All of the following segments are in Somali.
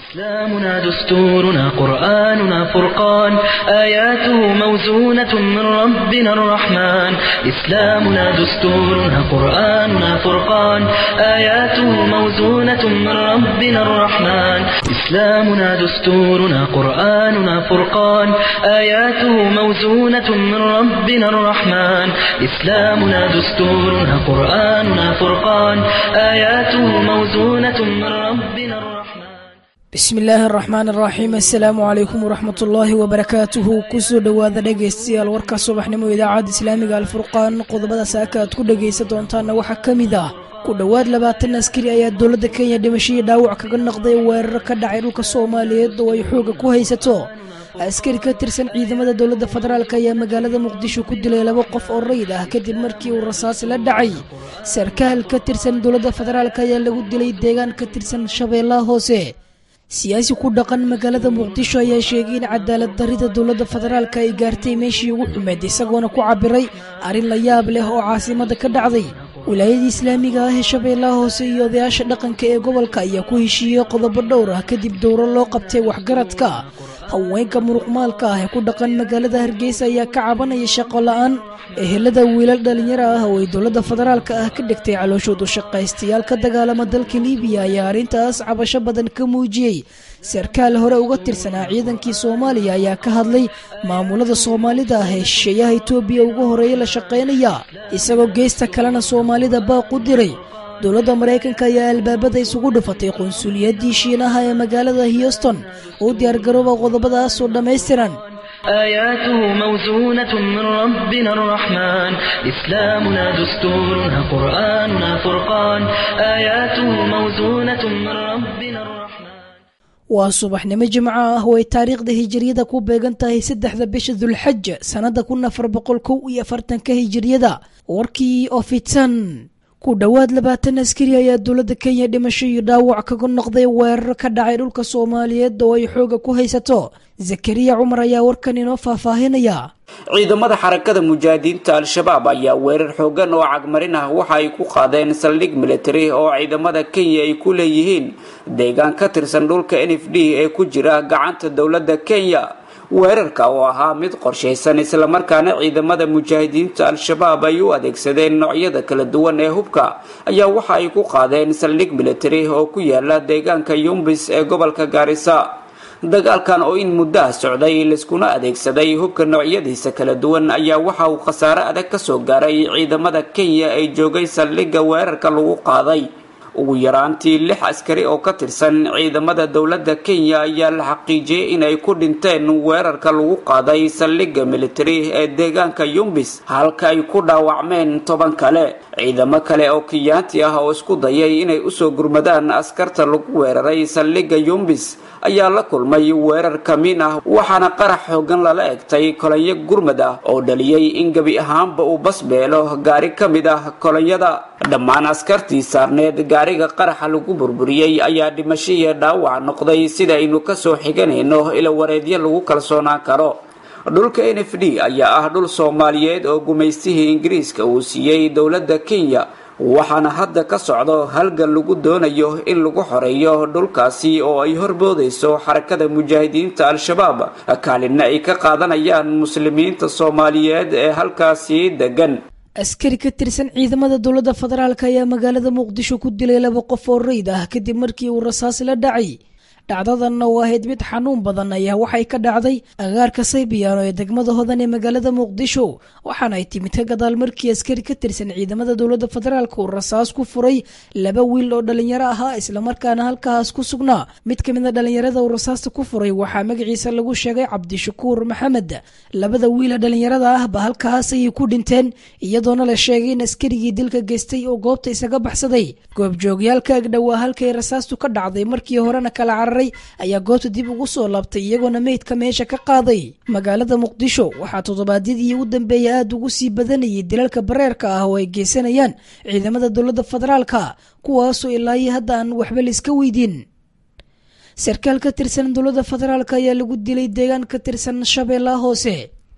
إسلامنا دستورنا قرآننا فرقان آياته موزونة من ربنا الرحمن إسلامنا دستورنا قرآننا فرقان آياته موزونة من ربنا الرحمن إسلامنا دستورنا قرآننا فرقان آياته موزونة من ربنا الرحمن إسلامنا دستورنا قرآننا فرقان آياته موزونة من ربنا الرحمن bismi illaahi araxmaan araxiim assalaamu calaykum waraxmat ullaahi wabarakaatuhu kusoo dhowaada dhegaystayaal warka subaxnimo idaacadda islaamiga alfurqaan qodobada saaka aad ku dhegaysan doontaana waxaa ka mid ah ku dhowaad labaatan askari ayaa dowladda kenya dhimashadii dhaawac kaga noqday weerar ka dhacay dhulka soomaaliyeed oo ay xooga ku haysato askari ka tirsan ciidamada dowladda federaalk ayaa magaalada muqdisho ku dilay laba qof oo rayid ah kadib markii uu rasaas la dhacay sarkaal ka tirsan dowladda federaalk ayaa lagu dilay deegaan ka tirsan shabeellaha hoose siyaasi ku dhaqan magaalada muqdisho ayaa sheegay in cadaalad darrida dowladda federaalk ay gaartay meeshii ugu xumeed isagoona ku cabiray arrin la yaab leh oo caasimada ka dhacday wilaayadii islaamiga ah ee shabeellaha hoose iyo odayaasha dhaqanka ee gobolka ayaa ku heshiiyey qodobo dhowr ah kadib dowro loo qabtay waxgaradka haweenka muruqmaalka ah ee ku dhaqan magaalada hargeysa ayaa ka cabanaya shaqo la-aan ehelada wiilal dhalinyaro ah oo ay dowladda federaalka ah ka dhigtay calooshoodu shaqaystayaal ka dagaalama dalka liibiya ayaa arrintaas cabasho badan ka muujiyey sarkaal hore uga tirsanaa ciidankii soomaaliya ayaa ka hadlay maamulada soomaalida ah ee shisheeyaha itoobiya ugu horeeya la shaqaynaya isagoo geesta kalena soomaalida baaq u diray dowladda maraykanka ayaa albaabada isugu dhufatay qunsuliyadii shiinaha ee magaalada houston uu diyaargarooba qodobadaasoo dhammaystiran آياته موزونة من ربنا الرحمن إسلامنا دستورنا قرآننا فرقان آياته موزونة من ربنا الرحمن waa subaxnimo jimco ah oo ay taariikhda hijiriyada ku beegan tahay saddexda bisha dulxaj sannada kun afar boqol kow iyo afartanka hijiriyada warkii oo fidsan ku dhowaad labaatan askari ayaa dowladda kenya dhimasho iyo dhaawac kaga noqday weerar ka dhacay dhulka soomaaliyeed oo ay xooga ku haysato zakariya cumar ayaa warkan inoo faahfaahinaya ciidamada xarakada mujaahidiinta al-shabaab ayaa weerar xoogan oo cagmarin ah waxa ay ku qaadeen saldhig military oo ciidamada kenya ay ku leeyihiin deegaan ka tirsan dhulka n f d ee ku jira gacanta dowladda kenya weerarka oo ahaa mid qorshaysan islamarkaana ciidamada mujaahidiinta al-shabaab ay u adeegsadeen noocyada kala duwan ee hubka ayaa waxa ay ku qaadeen saldhig military oo ku yaala deegaanka yumbis ee gobolka gaarisa dagaalkan oo in muddaha socday laiskuna adeegsaday hubka noocyadiisa kala duwan ayaa waxa uu khasaare adag kasoo gaaray ciidamada kenya ay joogay saldhigga weerarka lagu qaaday ugu yaraantii lix askari oo ka tirsan ciidamada dowladda kenya ayaa la xaqiijiyey inay ku dhinteen weerarka lagu qaaday saldhigga military ee deegaanka yumbis halka ay ku dhaawacmeen toban kale ciidamo kale oo kiyaanti ah oo isku dayay inay usoo gurmadaan askarta lagu weeraray saldhigga yumbis ayaa la kulmay weerar kamiin ah waxaana qarax xoogan lala egtay kolonyo gurmad ah oo dhaliyey in gebi ahaanba uu basbeelo gaari ka mid ah kolonyada dhammaan askartii saarneed gaariga qaraxa lagu burburiyey ayaa dhimasho iyo dhaawac noqday sida aynu kasoo xiganayno ila wareedyo lagu kalsoonaan karo dhulka n f d ayaa ah dhul soomaaliyeed oo gumaystihii ingiriiska uu siiyey dowladda kenya waxaana hadda ka socdo halgan lagu doonayo in lagu xoreeyo dhulkaasi oo ay horboodayso xarakada mujaahidiinta al-shabaab kaalinna ay ka qaadanayaan muslimiinta soomaaliyeed ee halkaasi degan askari ka tirsan ciidamada dowladda federaalk ayaa magaalada muqdisho ku dilay laba qof oo rayid ah kadib markii uu rasaas la dhacay dhacdadanna oo ahayd mid xanuun badan ayaa waxay ka dhacday agaarka saybiyaano ee degmada hodan ee magaalada muqdisho waxaana ay timid ka gadaal markii askari ka tirsan ciidamada dowladda federaalk uu rasaas ku furay laba wiil oo dhalinyaro ahaa islamarkaana halkaas ku sugnaa mid ka mida dhalinyarada uu rasaasta ku furay waxaa magaciisa lagu sheegay cabdishakuur maxamed labada wiila dhalinyarada ahba halkaas ayay ku dhinteen iyadoona la sheegay in askarigii dilka geystay oo goobta isaga baxsaday goobjoogyaalka agdhowaa halkay rasaastu ka dhacday markii horena kala carar ayaa goobta dib ugu soo laabtay iyagoona meydka meesha ka qaaday magaalada muqdisho waxaa toddobaadyadii ugu dambeeya aada ugu sii badanayay dilalka bareerka ah oo ay geysanayaan ciidamada dowladda federaalka kuwaasoo ilaayo hadda aan waxba laiska weydiin sarkaal ka tirsan dowladda federaalk ayaa lagu dilay deegaan ka tirsan shabeellaha hoose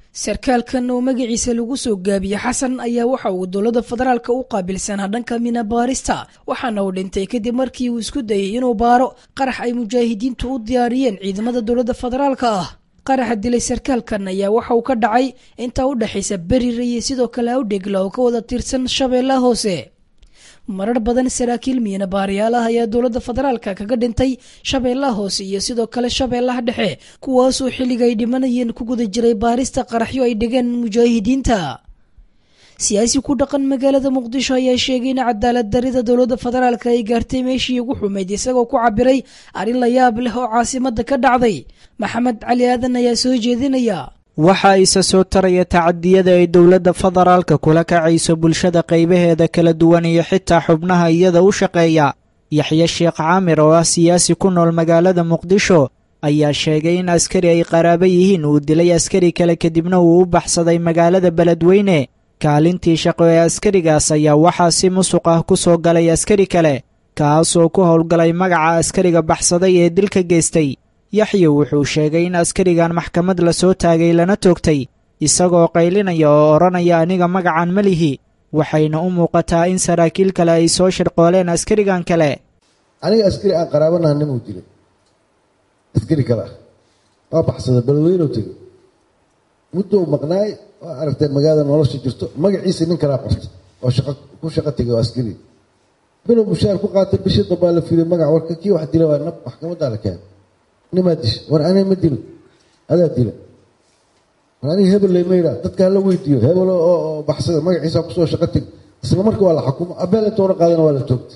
sarkaalkan oo magaciisa lagu soo gaabiye xasan ayaa waxa uu dowladda federaalka u qaabilsanaa dhanka mina baarista waxaana uu dhintay kadib markii uu isku dayay inuu baaro qarax ay mujaahidiintu u diyaariyeen ciidamada dowladda federaalka ah qaraxa dilay sarkaalkan ayaa waxa uu ka dhacay intaa u dhexaysa berire iyo sidoo kale awdhegla oo ka wada tirsan shabeellaha hoose marar badan saraakiil miina baariyaal ah ayaa dowladda federaalka kaga dhintay shabeellaha hoose iyo sidoo kale shabeellaha dhexe kuwaasoo xilliga ay dhimanayeen ku guda jiray baarista qaraxyo ay dhigeen mujaahidiinta siyaasi ku dhaqan magaalada muqdisho ayaa sheegay in cadaalad darida dowladda federaalka ay gaartay meeshii ugu xumayd isagoo ku cabiray arrin la yaab leh oo caasimada ka dhacday maxamed cali aadan ayaa soo jeedinaya waxa isa soo taraya tacadiyada ay dowladda federaalka kula kacayso bulshada qaybaheeda kala duwan iyo xitaa xubnaha iyada u shaqeeya yaxye sheekh caamir oo ah siyaasi ku nool magaalada muqdisho ayaa sheegay in askari ay qaraabo yihiin uu dilay askari kale kadibna uu u baxsaday magaalada beledweyne kaalintii shaqo ee askarigaas ayaa waxaa si musuq ah ku soo galay askari kale kaasoo ku howlgalay magaca askariga baxsaday ee dilka geystay yaxye wuxuu sheegay in askarigan maxkamad la soo taagay lana toogtay isagoo qaylinaya oo odhanaya aniga magacan ma lihi waxayna u muuqataa in saraakiil kale ay soo shirqooleen askarigan kale aniga askari aan qaraabanaha nimuu dilay askari kale ah waa baxsada beledweynou tegay muddou maqnaay waa aragtay magaalada nolosha jirto magaciisa nin kalaa qortay oo shaqa ku shaqo tegay oo askari bilow mushaar ku qaatay bishii dambaa la fiiriy magac warka kii wax dila waa nab maxkamadaa la keenay nimaa disha war aniga ma dilo adaa dila war aniga hebel lay mayraa dadka hala weydiiyo hebel oo baxsada magaciisa kusoo shaqo teg isla marka waa la xukumo abeel intoona qaadana waa la toogta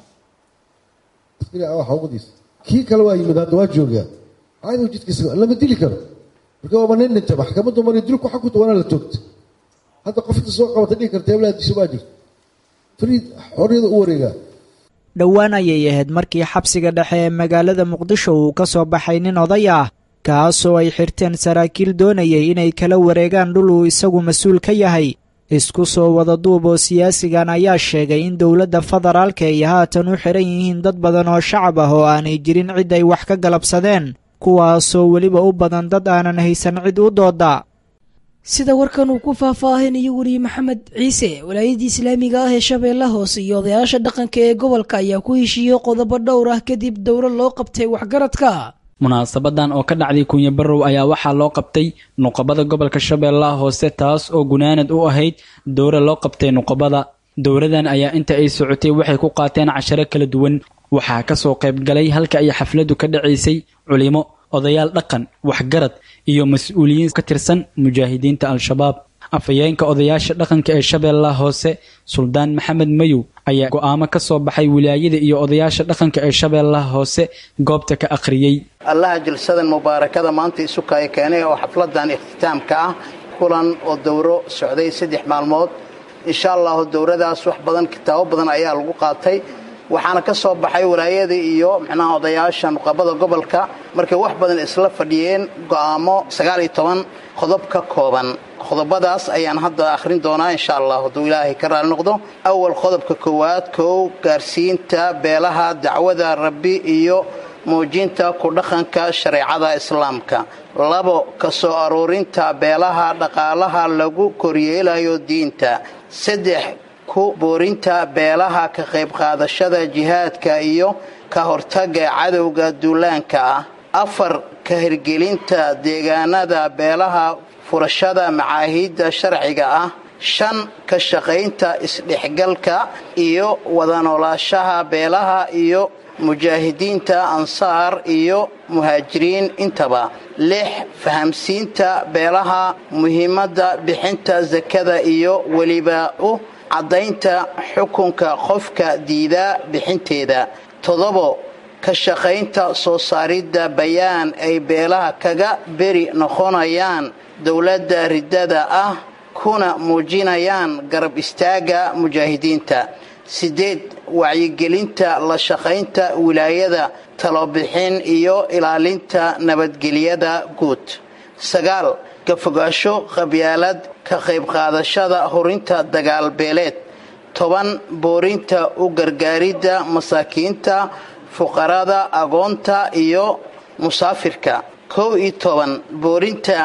askari ah xawqadiisa kii kale waa yimid hadda waa joogaa caadigu jidkiisa lama dili karo marka waaba nin dhintay maxkamaddu mari dilku xakunta waana la toogta hadda qofta soo qabata dhihi karta hebelaa disha waa jirta fariid xorriyada u wareegaa dhowaan ayay ahayd markii xabsiga dhexe ee magaalada muqdisho uu ka soo baxay nin oday ah kaasoo ay xirteen saraakiil doonayay inay kala wareegaan dhul uu isagu mas-uul ka yahay isku soo wada duub oo siyaasigan ayaa sheegay in dowladda federaalka ay haatan u xiran yihiin dad badan oo shacab ah oo aanay jirin cid ay wax ka galabsadeen kuwaasoo weliba u badan dad aanan haysan cid u dooda sida warkan uu ku faahfaahinayo weriye maxamed ciise walaayadii islaamiga ah ee shabeelle hoose iyo odayaasha dhaqanka ee gobolka ayaa ku heshiiyey qodobo dhowr ah kadib dowro loo qabtay waxgaradka munaasabadan oo ka dhacday kunya barow ayaa waxaa loo qabtay nuqabada gobolka shabeellaha hoose taas oo gunaanad u ahayd dowra loo qabtay nuqabada dowradan ayaa inta ay socotay waxay ku qaateen casharo kala duwan waxaa kasoo qaybgalay halka ay xafladu ka dhacaysay culimo odayaal dhaqan waxgarad iyo mas-uuliyiin ka tirsan mujaahidiinta al-shabaab afhayeenka odayaasha dhaqanka ee shabeellaha hoose suldaan maxamed mayow ayaa go'aamo ka soo baxay wilaayada iyo odayaasha dhaqanka ee shabeellaha hoose goobta ka akhriyey allaha jilsadan mubaarakada maanta isukaya keenay oo xafladan ikhtitaamka ah kulan oo dowro socday saddex maalmood insha allahu dowradaas wax badan kitaabo badan ayaa lagu qaatay waxaana ka soo baxay walaayada iyo micnaha odayaasha nuqabada gobolka markay wax badan isla fadhiyeen go'aamo sagaal iyo toban qodob ka kooban qodobadaas ayaan hadda akhrin doonaa insha allah hadduu ilaahay ka raali noqdo awal qodobka koowaad kow gaarsiinta beelaha dacwada rabbi iyo muujinta ku dhaqanka shareecada islaamka labo ka soo aruurinta beelaha dhaqaalaha lagu koryeelayo diinta saddex ku boorinta beelaha ka qayb qaadashada jihaadka iyo ka hortaga cadowga duulaanka ah afar ka hirgelinta deegaanada beelaha furashada macaahiidda sharciga ah shan ka shaqaynta isdhexgalka iyo wada noolaashaha beelaha iyo mujaahidiinta ansaar iyo muhaajiriin intaba lix fahamsiinta beelaha muhiimadda bixinta sakada iyo weliba u caddaynta xukunka qofka diida bixinteeda toddobo ka shaqaynta soo saaridda bayaan ay beelaha kaga beri noqonayaan dowladda riddada ah kuna muujinayaan garab istaagga mujaahidiinta siddeed wacyigelinta la shaqaynta wilaayada talobixin iyo ilaalinta nabadgelyada guud sagaal ka fogaasho qabyaalad ka qayb qaadashada horinta dagaalbeeleed toban boorinta u gargaaridda masaakiinta fuqarada agoonta iyo musaafirka kow iyo toban boorinta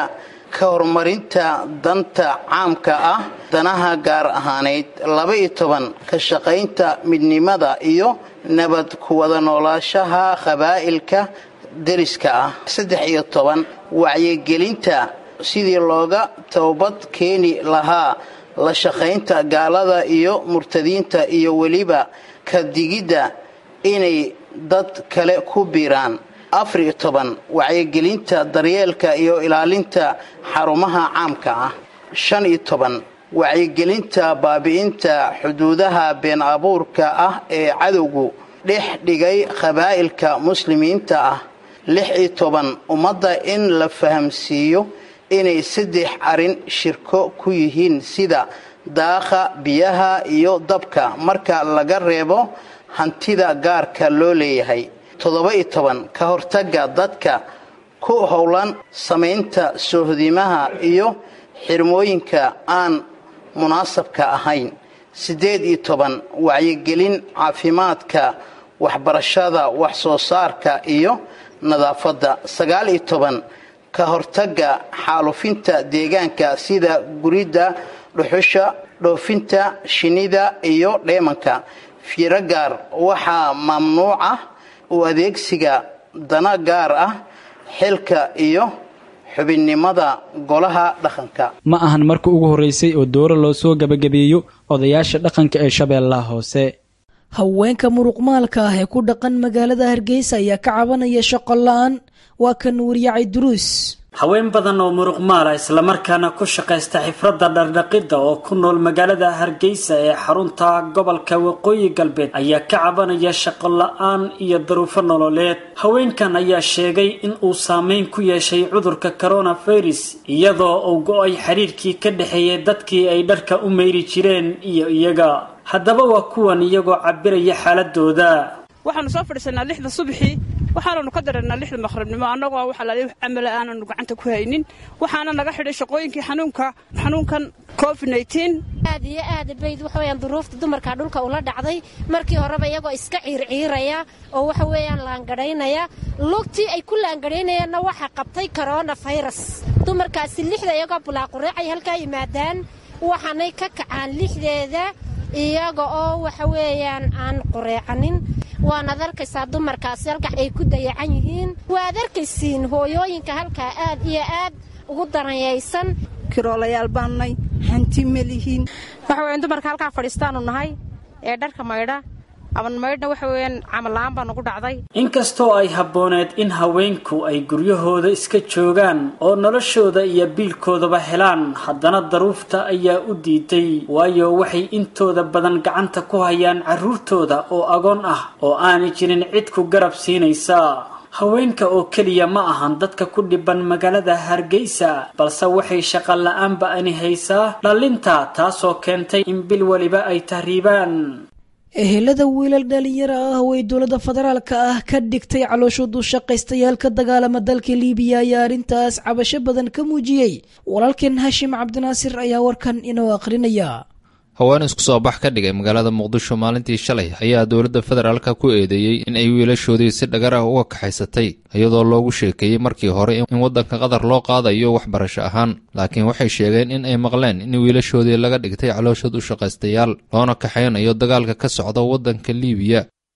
ka horumarinta danta caamka ah danaha gaar ahaaneyd laba-iyo toban ka shaqaynta midnimada iyo nabad ku wada noolaashaha qabaa'ilka deriska ah saddex iyo toban wacyigelinta sidii looga toobad keeni lahaa la shaqaynta gaalada iyo murtadiinta iyo weliba ka digidda inay dad kale ku biiraan afariyo toban wacyigelinta daryeelka iyo ilaalinta xarumaha caamka ah shan iyo toban wacyigelinta baabi'inta xuduudaha been abuurka ah ee cadowgu dhex dhigay qabaa'ilka muslimiinta ah lix iyo toban ummadda in la fahamsiiyo inay saddex arrin shirko ku yihiin sida daaqa biyaha iyo dabka marka laga reebo hantida gaarka loo leeyahay toddoba-iyo toban ka hortagga dadka ku howlan samaynta soohodimaha iyo xirmooyinka aan munaasabka ahayn siddeed iyo toban wacyigelin caafimaadka waxbarashada wax soo saarka iyo nadaafadda sagaal iyo toban ka hortagga xaalufinta deegaanka sida guridda dhuxusha dhoofinta shinnida iyo dheemanka fiiro gaar waxaa mamnuuc ah u adeegsiga dana gaar ah xilka iyo xubinnimada golaha dhaqanka ma ahan marka ugu horraysay oo dooro loo soo gebagabeeyo odayaasha dhaqanka ee shabeellaha hoose haweenka muruqmaalka ah ee ku dhaqan magaalada hargeysa ayaa ka cabanaya shaqo la-aan waa kan wariyacay duruus haween badan oo muruqmaala islamarkaana ku shaqaysta xifradda dhardhaqidda oo ku nool magaalada hargeysa ee xarunta gobolka waqooyi galbeed ayaa ka cabanaya shaqo la-aan iyo daruufo nololeed haweenkan ayaa sheegay in uu saameyn ku yeeshay cudurka coronavirus iyadoo uu go-ay xiriirkii ka dhexeeyay dadkii ay dharka u meyri jireen iyo iyaga haddaba waa kuwan iyagoo cabiraya xaaladooda waxaanu soo fadhiisanaa lixda subaxii waxaananu ka dareernaa lixda maqribnimo annagoo waxa la camala aananu gacanta ku haynin waxaana naga xidhay shaqooyinkii xanuunka xanuunkan covid aad iyo aad bayd waxa weyaan duruufta dumarka dhulka ula dhacday markii horeba iyagoo iska ciirciiraya oo waxa weeyaan laangadhaynaya lugtii ay ku laangadhaynayaanna waxa qabtay corona virus dumarkaasi lixda iyagoo bulaaqureecay halkaa yimaadaan waxaanay ka kacaan lixdeeda iyaga oo waxa weeyaan aan qureecanin waanaad arkaysaa dumarkaasi halkaa ay ku dayacan yihiin waad arkaysiin hooyooyinka halkaa aad iyo aad ugu daranyaysan kiroolayaal baannay hanti ma lihiin waxa weyan dumarka halkaa fadhiistaanu nahay ee dharka maydha aban maydhna waxa weeyaan camalla'aan baa nagu dhacday inkastoo ay habbooneed in haweenku ay guryahooda iska joogaan oo noloshooda iyo biilkoodaba helaan haddana daruufta ayaa u diiday waayo waxay intooda badan gacanta ku hayaan carruurtooda oo agoon ah oo aanay jirin cid ku garab siinaysa haweenka oo keliya ma ahan dadka ku dhiban magaalada hargeysa balse waxay shaqo la-aanba ani haysaa dhallinta taasoo keentay in bil weliba ay tahriibaan ehelada wiilal dhalinyaro ah oo ay dowladda federaalka ah ka dhigtay calooshood u shaqaystayaal ka dagaalama dalka liibiya ayaa arrintaas cabasho badan ka muujiyey walaalkeen hashim cabdinaasir ayaa warkan inoo akhrinaya haween isku soo bax ka dhigay magaalada muqdisho maalintii shalay ayaa dowladda federaalka ku eedeeyey in ay wiilashoodii si dhagar ah uga kaxaysatay iyadoo loogu sheekeeyey markii hore in waddanka qatar loo qaadayo waxbarasho ahaan laakiin waxay sheegeen in ay maqleen in wiilashoodii laga dhigtay calooshood u shaqaystayaal loona kaxaynayo dagaalka ka socda waddanka liibiya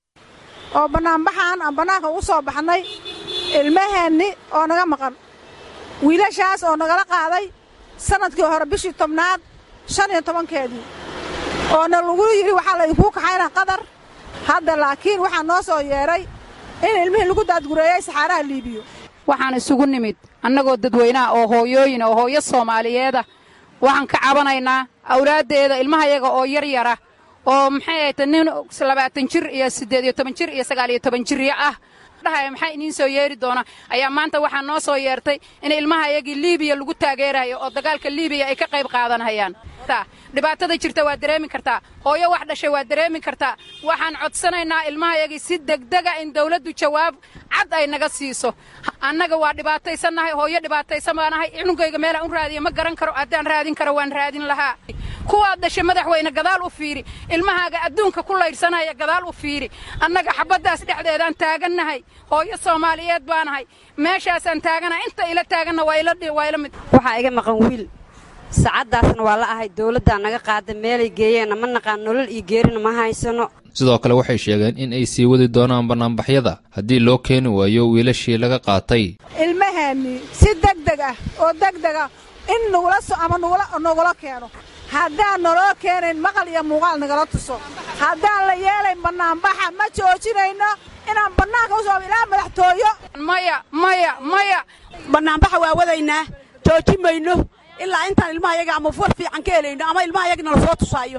oo bannaanbaxaan aan bannaanka ugu soo baxnay ilmaheenni oo naga maqan wiilashaas oo nagala qaaday sannadkii hore bishii tobnaad shan iyo tobankeedii oona lagu yidhi waxaa laydinkuu kaxayna qadar hadda laakiin waxaa noo soo yeedhay in ilmihii lagu daadgureeyey saxaaraha liibiyo waxaan isugu nimid annagoo dadweynaha oo hooyooyin oo hooyo soomaaliyeeda waxaan ka cabanaynaa awlaaddeeda ilmahayaga oo yar yara oo maxay ahayta nin labaatan jir iyo siddeed iyo toban jir iyo sagaal iyo toban jirya ah dhahay maxaa idiin soo yeeri doona ayaa maanta waxaa noo soo yeertay in ilmahayagii liibiya lagu taageerayo oo dagaalka liibiya ay ka qayb qaadanhayaan dhibaatada jirta waad dareemi kartaa hooyo wax dhashay waad dareemi kartaa waxaan codsanaynaa ilmahayagii si degdega in dawladdu jawaab cad ay naga siiso annaga waa dhibaataysannahay hooyo dhibaataysan baanahay cunugayga meelaan u raadiya ma garan karo haddaan raadin karo waan raadin lahaa kuwaad dhashay madaxweyne gadaal u fiiri ilmahaaga adduunka ku laydhsanaya gadaal u fiiri annaga xabaddaas dhexdeedaan taagannahay hooyo soomaaliyeed baanahay meeshaasaan taaganahay inta ila taaganna waa ila mid waxaa iga maqan wiil saacaddaasna waa la ahay dowladdaa naga qaada meelay geeyeenna ma naqaan nolol iyo geerina ma haysano sidoo kale waxay sheegeen in ay sii wadi doonaan bannaanbaxyada haddii loo keeni waayo wiilashii laga qaatay ilmaheennii si degdeg ah oo degdeg ah in nugula so ama nugula keeno haddaan naloo keenayn maqal iyo muuqaal nagala tuso haddaan la yeelayn bannaanbaxa ma joojinayno inaan bannaanka u soo ilaa madaxtooyo maya maya maya bannaanbaxa waa wadaynaa joojin mayno ilaa intaan ilmaha yaga ama fur fiican ka helayno ama ilmaha yagna la soo tusaayo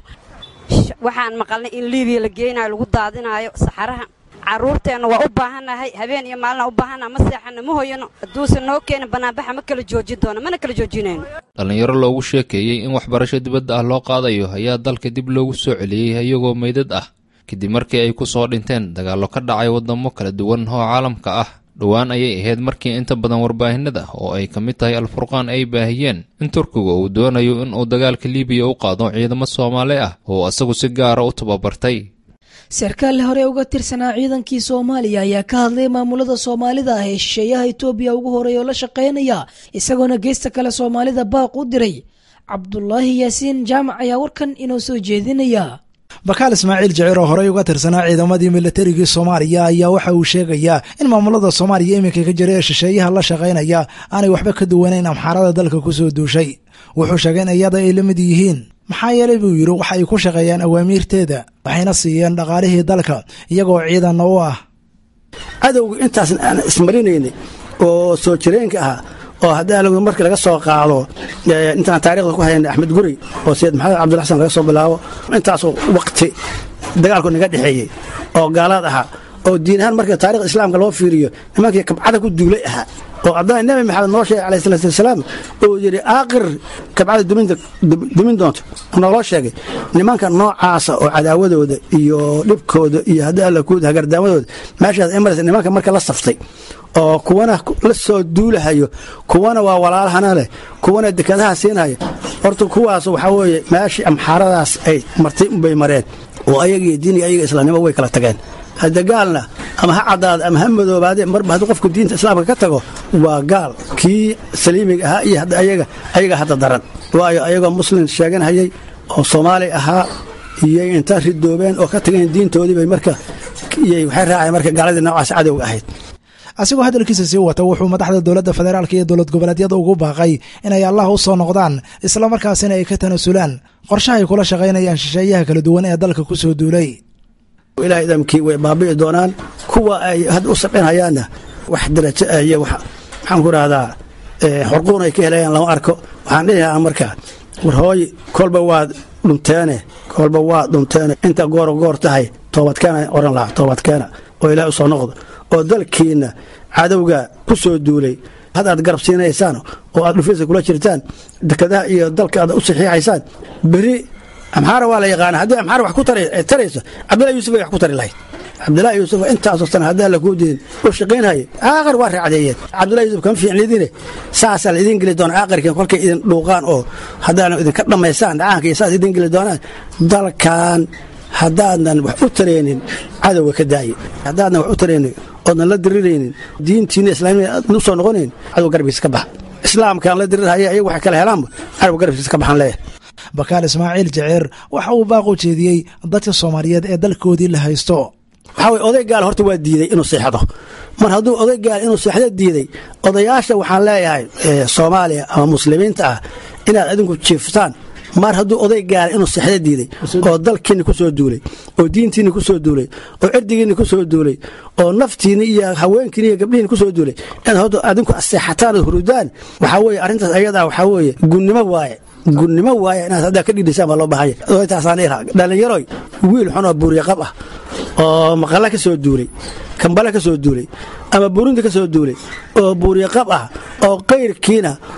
waxaan maqalnay in liibiya la geynayo lagu daadinaayo saxaraha carruurteenna waa u baahannahay habeen iyo maalina u baahannaha ma seexanno ma hoyano hadduusan noo keenin bannaanbaxa ma kala joojin doono mana kala joojinayno dhallinyaro loogu sheekeeyey in waxbarasho dibadda ah loo qaadayo ayaa dalka dib loogu soo celiyey iyagoo meydad ah kadib markii ay ku soo dhinteen dagaallo ka dhacay waddamo kala duwan oo caalamka ah dhowaan ayay ahayd markii inta badan warbaahinada oo ay ka mid tahay alfurqaan ay baahiyeen in turkiga uu doonayo in uu dagaalka libiya u qaado ciidamo soomaali ah oo isagu si gaara u tababartay sarkaal hore uga tirsanaa ciidankii soomaaliya ayaa ka hadlay maamulada soomaalida ah ee shisheeyaha itoobiya ugu horeeya oo la shaqaynaya isagoona geesta kale soomaalida baaq u diray cabdulaahi yaasiin jaamac ayaa warkan inoo soo jeedinaya bakaal ismaaciil jiciir oo horey uga tirsanaa ciidamadii militarigii soomaaliya ayaa waxa uu sheegayaa in maamulada soomaaliya iminka ka jira ee shisheeyaha la shaqaynaya aanay waxba ka duwanayn amxaarada dalka ku soo duushay wuxuu sheegay in iyada ay la mid yihiin maxaa yeelay buu yidhi waxa ay ku shaqeeyaan awaamiirteeda waxayna siiyeen dhaqaalihii dalka iyagoo ciidanna u ah cadowga intaasna aan ismarinaynay oo soo jireenka ahaa oo haddii markii laga soo qaado intaan taarikhda ku haynay axmed guri oo sayid maxamed cabdilla xasan laga soo bilaabo intaasoo waqti dagaalku naga dhexeeyey oo gaalaad ahaa oo diin ahaan marka taarikhda islaamka loo fiiriyo nimankii kabcada ku duulay ahaa oo haddana nebi maxamed noo sheegay alayh salaatu wasalaam oo yidhi aakhir kabcada dumin doonto nooloo sheegay nimanka noocaasa oo cadaawadooda iyo dhibkooda iyo haddii alla kuud hagardaamadooda meeshaas ay maraysa nimanka marka la saftay oo kuwana la soo duulahayo kuwana waa walaalahana leh kuwana dekadaha siinaya horta kuwaas waxaa weeye meeshii amxaaradaas ay martay unbay mareen oo ayagiiyo diiniga ayaga islaamnimo way kala tageen hadda gaalna ama ha caddaada ama ha madoobaade marba hadduu qofku diinta islaamka ka tago waa gaal kii saliimiga ahaa iyo ayaga ayaga hadda daran waayo ayagoo muslim sheeganhayay oo soomaali ahaa iyay inta ridoobeen oo ka tageen diintoodii bay marka waxay raaceen marka gaaladii noocaas cadowga ahayd asigoo hadalkiisa sii wata wuxuu madaxda dowladda federaalk iyo dowlad goboleedyada ugu baaqay inay allah u soo noqdaan islamarkaasina ay ka tanasulaan qorshahay kula shaqaynayaan shisheeyaha kala duwan ee dalka ku soo duulay ilaah idamkii way baabi'i doonaan kuwa ay hadda u sabcinhayaanna wax darajo ah iyo maxaan ku rahdaa xorquun ay ka helayaan lama arko waxaan dhihi lahaa marka war hooy kolba waad dhunteene kolba waad dhunteene inta gooro goor tahay toobadkeena oran lahaa toobadkeena oo ilaah u soo noqdo oo dalkiinna cadowga ku soo duulay had aad garab siinaysaan oo aad dhufaysa kula jirtaan dekadaha iyo dalka aad u saxiixaysaan beri amxaara waa la yaqaana haddii amxaara wax ku tarayso cabdillahi yuusuf ay wax ku tari lahayd cabdillahi yuusuf intaasoo sana haddii alla kuu diidin u shaqaynhaye aaqar waa raacdeeyeen cabdillahi yuusuf kama fiicnidine saasaa la idiin geli doona aaqarkiin kolkay idin dhuuqaan oo haddaana idinka dhammaysaan dhacaanka iyo saas idiin geli doonaan dalkan haddaadan wax u taraynin cadowga ka daaye haddaadan wax u taraynin oodnan la diriraynin diintiina islaamiya aadna u soo noqonayn cadow garbigiisa ka baxa islaamkaan la dirirhaya ayagu waxay kala helaanba cadow garbigiisa ka baxan leeyahay bakaal ismaaciil jaceer waxa uu baaq u jeediyey dadka soomaaliyeed ee dalkoodii la haysto waxaa weye oday gaal horta waa diiday inuu seexdo mar hadduu oday gaal inuu seexdo diiday odayaasha waxaan leeyahay soomaaliya ama muslimiinta ah inaad adinku jiiftaan mar hadduu oday gaala inuu seexdo diiday oo dalkiinni ku soo duulay oo diintiinni ku soo duulay oo cirdigiinni ku soo duulay oo naftiinni iyo haweenkiinni iyo gabdhihiinni ku soo duulay inaad horta adinku seexataan oo hurudaan waxaa weeye arrintaas ayadaa waxaa weeye gunnimo waaye gunnimo waaye inaad haddaa ka dhidhisaan baa loo bahanya taasaan iraa dhallinyaroy wiil xun oo buuryaqab ah oo maqalla ka soo duulay kambale ka soo duulay ama burundi ka soo duulay oo buuryaqab ah oo kayrkiina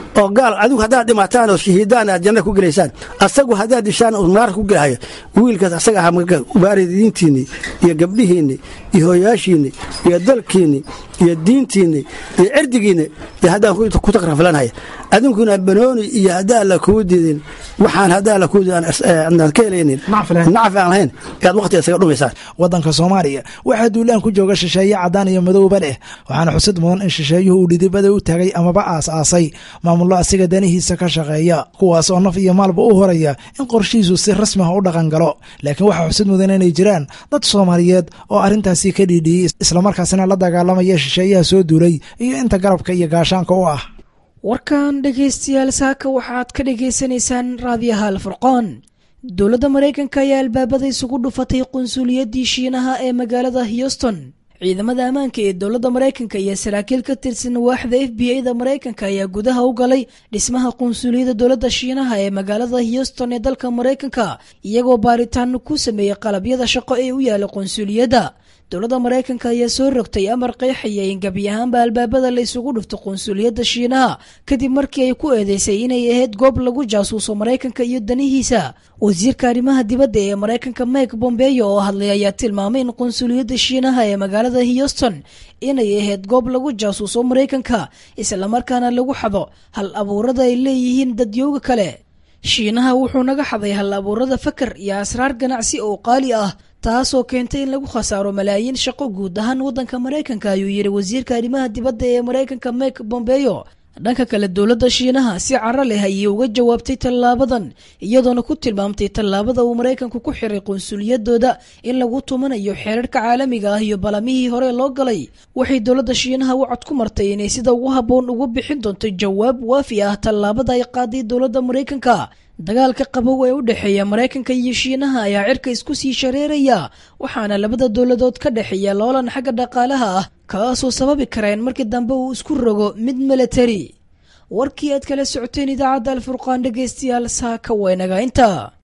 oo gaal adigu haddaad dhimataan oo shahiidaan aad janna ku gelaysaan asagu haddaad dishaan uu naar ku gelahayo wiilkaas asaga ahaa marka baaridiintiinni iyo gabdhihiinni iyo hooyaashiinni iyo dalkiinni iyo diintiinni iyo cirdigiinni iyo haddaan ku takraflanaya adinkuna banooni iyo haddaan la kuu diidin waxaan haddaan la kuu diidin ka helaynin nacfi aan lahayn ayaad waqtiga isaga dhumaysaan waddanka soomaaliya waxaa duulaan ku jooga shisheeye caddaan iyo madowba leh waxaana xusid mudan in shisheeyuhu uu dhidibada u taagay amaba aas-aasay maamullo asiga danihiisa ka shaqeeya kuwaas oo naf iyo maalba u horaya in qorshihiisu si rasmi ah u dhaqan galo laakiin waxaa xusid mudan inay jiraan dad soomaaliyeed oo arrintaasi ka dhiidhiyey islamarkaasina la dagaalamaya shisheeyaha soo duulay iyo inta garabka iyo gaashaanka u ah warkan dhegaystayaal saaka waxaad ka dhagaysanaysaan raadiyaha alfurqaan dowladda maraykanka ayaa albaabada isugu dhufatay qunsuuliyaddii shiinaha ee magaalada houston ciidamada ammaanka ee dowladda maraykanka iyo saraakiil ka tirsan waaxda f b a da maraykanka ayaa gudaha u galay dhismaha qunsuuliyadda dowladda shiinaha ee magaalada houston ee dalka maraykanka iyagoo baaritaano ku sameeyey qalabyada shaqo ee u yaala qunsuuliyadda dowladda maraykanka ayaa soo rogtay amar qeexaya in gebi ahaanba albaabada la isugu dhufto qunsuuliyadda shiinaha kadib markii ay ku eedeysay inay ahayd goob lagu jaasuuso maraykanka iyo danihiisa wasiirka arrimaha dibadda ee maraykanka mike bombeyo oo hadlay ayaa tilmaamay in qunsuuliyadda shiinaha ee magaalada houston inay ahayd goob lagu jaasuuso maraykanka islamarkaana lagu xado hal abuurada ay leeyihiin dadyooga kale shiinaha wuxuu naga xaday hal abuurada fakar iyo asraar ganacsi oo qaali ah taasoo keentay in lagu khasaaro malaayiin shaqo guud ahaan waddanka maraykanka ayuu yidhi wasiirka arrimaha dibadda ee maraykanka mike bombeyo dhanka kale dowladda shiinaha si caro leh ayay uga jawaabtay tallaabadan iyadoona ku tilmaamtay tallaabada uu maraykanku ku xiray qunsuliyadooda in lagu tumanayo xeerarka caalamiga ah iyo balamihii hore loo galay waxay dowladda shiinaha u cod ku martay inay sida ugu habboon ugu bixin doonto jawaab waafi ah tallaabada ay qaaday dowladda maraykanka dagaalka qabow ee u dhexeeya maraykanka iyo shiinaha ayaa cirka isku sii shareeraya waxaana labada dowladood ka dhexeeya loolan xagga dhaqaalaha ah kaasoo sababi kara in markii dambe uu isku rogo mid milatari warkii aad kala socoteen idaacadda alfurqaan dhegaystayaal saaka waynaga inta